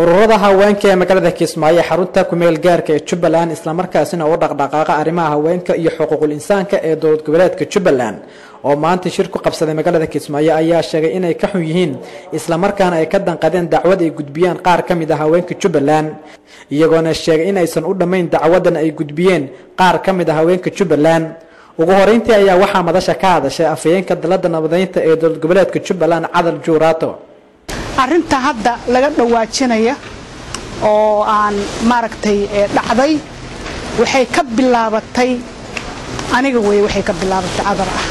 ururada haweenka ee magaalada kismaayo ee xarunta kumeel gaarka ee jubbaland islamarkaasina u dhaqdhaqaaqa arrimaha haweenka iyo xuquuqul insaanka ee dowlad goboleedka jubbaland oo maanta shir ku qabsaday magaalada kismaayo ayaa sheegay inay ka xun yihiin islamarkaana ay ka danqadeen dacwad ay gudbiyeen qaar ka mid a haweenka jubbaland iyagoona sheegay in aysan u dhammayn dacwadan ay gudbiyeen qaar ka mid a haweenka jubbaland ugu horeyntii ayaa waxaa madasha ka hadashay afhayeenka dalada nabadeynta ee dowlad goboleedka jubbaland cadal juuraato arrinta hadda laga dhawaajinaya oo aan maaragtay dhacday waxay ka bilaabatay aniga wey waxay ka bilaabatay cadar ah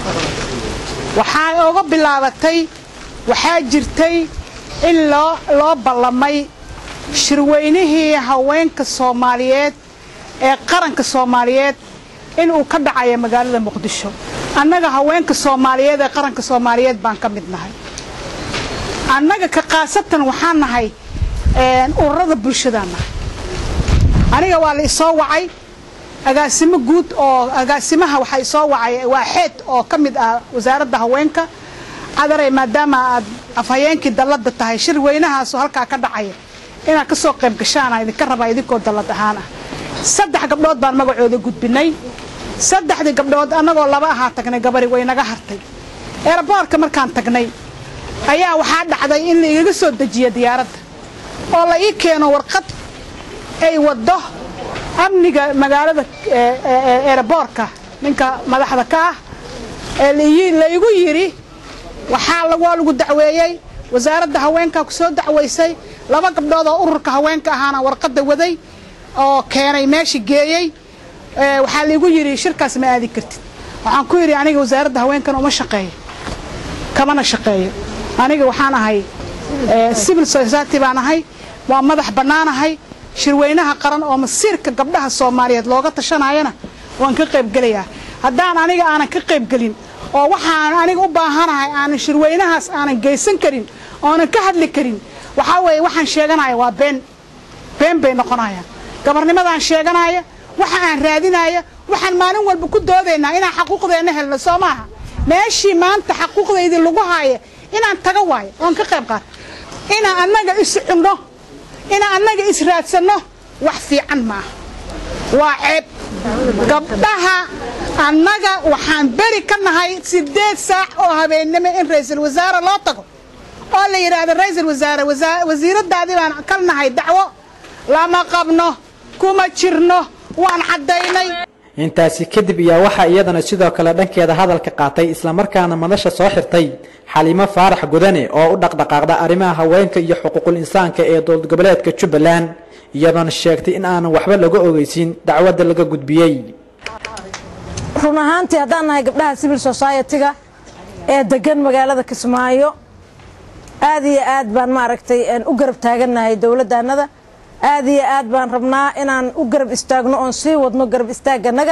waxaa oga bilaabatay waxaa jirtay in loo loo ballamay shirweynihii haweenka soomaaliyeed ee qaranka soomaaliyeed inuu ka dhacayo magaalada muqdisho annaga haweenka soomaaliyeed ee qaranka soomaaliyeed baan ka mid nahay annaga ka khaasatan waxaan nahay ururada bulshadaan nahay aniga waa la isoo wacay agaasimo guud oo agaasimaha waxaa isoo wacay waa xeed oo ka mid ah wasaaradda haweenka cadaray maadaama aad afhayeenkii dalladda tahay shir weynahaasoo halkaa ka dhacaya inaad ka soo qayb gashaana idinka rabaa idinkoo dallad ahaan ah saddex gabdhood baan magacooda gudbinay saddexdii gabdhood annagoo laba ahaa tagnay gabari way naga hartay eeraboorka markaan tagnay ayaa waxaa dhacday in la igaga soo dejiya diyaaradda oo la ii keeno warqad ay waddo amniga magaalada eeraboorka ninka madaxda ka ah ee laigu yidhi waxaa waa lagu dacweeyey wasaaradda haweenkaa ku soo dacwaysay laba gabdhood oo ururka haweenka ahaana warqadda waday oo keenay meesha geeyey waxaa laigu yidhi shirkaas ma aadi kartid waxaan ku yidhi aniga wasaaradda haweenkan uma shaqeeyo kamana shaqeeyo aniga waxaan ahay civil society baan ahay waa madax bannaanahay shirweynaha qaran oo masiirka gabdhaha soomaaliyeed looga tashanayana waan ka qaybgelayaa haddaan aniga aanan ka qaybgelin oo waxaan aniga u baahanahay aanan shirweynahaas aanan geysan karin oonan ka hadli karin waxaa weeye waxaan sheeganaya waa been been bay noqonayaan gabarnimadaan sheeganaya waxa aan raadinaya waxaan maalin walba ku doodaynaa inaan xaquuqdeenna helno soo maaha meeshii maanta xaquuqdaydii lagu haaya inaan taga waayo oon ka qayb qaato inaan annaga is cunno inaan annaga is raadsanno wax fiican maaha waa ceeb gabdhaha annaga waxaan beri ka nahay siddeed saac oo habeennimo in ra'iisul wasaare loo tago oo la yidhaahdo ra'iisul wasaare wasiiraddaadii baan ka nahay dacwo lama qabno kuma jirno waan caddaynay intaasi kadib ayaa waxaa iyadana sidoo kale dhankeeda hadalka qaatay islamarkaana madasha soo xirtay xaliimo faarax gudane oo u dhaqdhaqaaqda arrimaha haweenka iyo xuquuqul insaanka ee dowlad goboleedka jubbaland iyadoona sheegtay in aanan waxba laga ogeysin dacwadda laga gudbiyey run ahaantii haddaan nahay gabdhaha civil society-ga ee degan magaalada kismaayo aad iyo aad baan maaragtay u garab taagannahay dowladdaannada aad iyo aad baan rabnaa inaan u garab istaagno oon sii wadno garab istaaganaga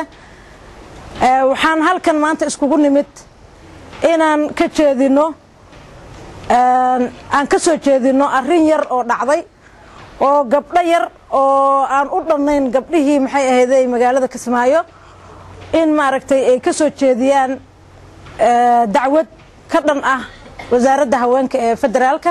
waxaan halkan maanta iskugu nimid inaan ka jeedino aan ka soo jeedino arrin yar oo dhacday oo gabdho yar oo aan u dhannayn gabdhihii maxay ahayday magaalada kismaayo in maaragtay ay ka soo jeediyaan dacwad ka dhan ah wasaaradda haweenka ee federaalka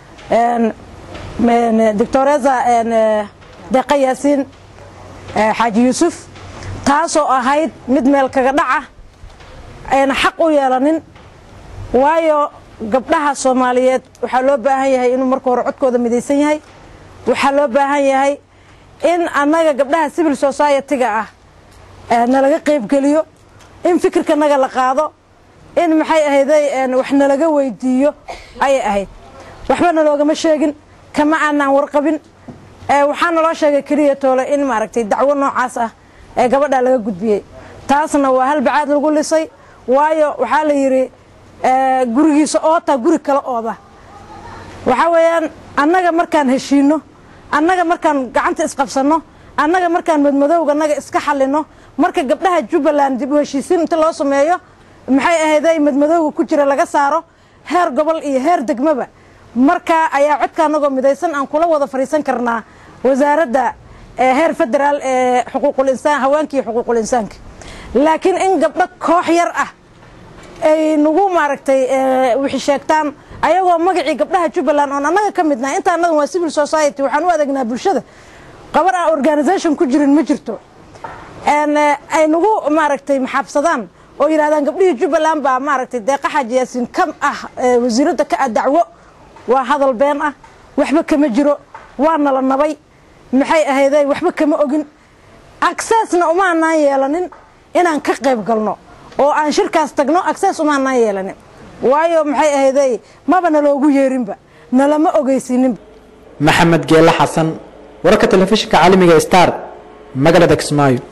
doctoreza deeqa yaasiin xaaji yuusuf taasoo ahayd mid meel kaga dhaca ayna xaq u yeelanin waayo gabdhaha soomaaliyeed waxaa loo baahan yahay inuu marka hore codkooda midaysan yahay waxaa loo baahan yahay in annaga gabdhaha civil society-ga ah nalaga qaybgeliyo in fikirkanaga la qaado in maxay ahayday wax nalaga weydiiyo ayay ahayd waxba naloogama sheegin kama aanaan warqabin waxaa naloo sheegay keliya toole in maaragtay dacwo noocaas ah ee gabadhaa laga gudbiyey taasna waa hal bacaad lagu lisay waayo waxaa la yidhi gurigiisa oota guri kala ooda waxaa weeyaan annaga markaan heshiinno annaga markaan gacanta isqabsanno annaga markaan madmadowga annaga iska xallinno marka gabdhaha jubbaland dib u heshiisiin inta loo sameeyo maxay ahayday madmadowga ku jira laga saaro heer gobol iyo heer degmaba markaa ayaa codka annagoo midaysan aan kula wada fadhiisan karnaa wasaaradda heer federaal ee xuquuqul insaan haweenka iyo xuquuqul insaanka laakiin in gabdho koox yar ah ay nagu maaragtay wixii sheegtaan ayagoo magacii gabdhaha jubbaland oon annaga ka midnahay inta annagan waa civil society waxaan u adeegnaa bulshada qabar aan organisation ku jirin ma jirto ay nagu maaragtay maxaabsadaan oo yidhahdaan gabdhihii jubbaland baa maaragtay deeqa xaaji yaasiin ka ah wasiiradda ka ah dacwo waa hadal been ah waxba kama jiro waa nala nabay maxay ahayday waxba kama ogin aksesna umaanaan yeelanin inaan ka qayb galno oo aan shirkaas tagno akses umaanaan yeelanin waayo maxay ahayday maba naloogu yeerinba nalama ogeysininba maxamed geele xasan wararka telefishinka caalamiga star magaalada kismaayo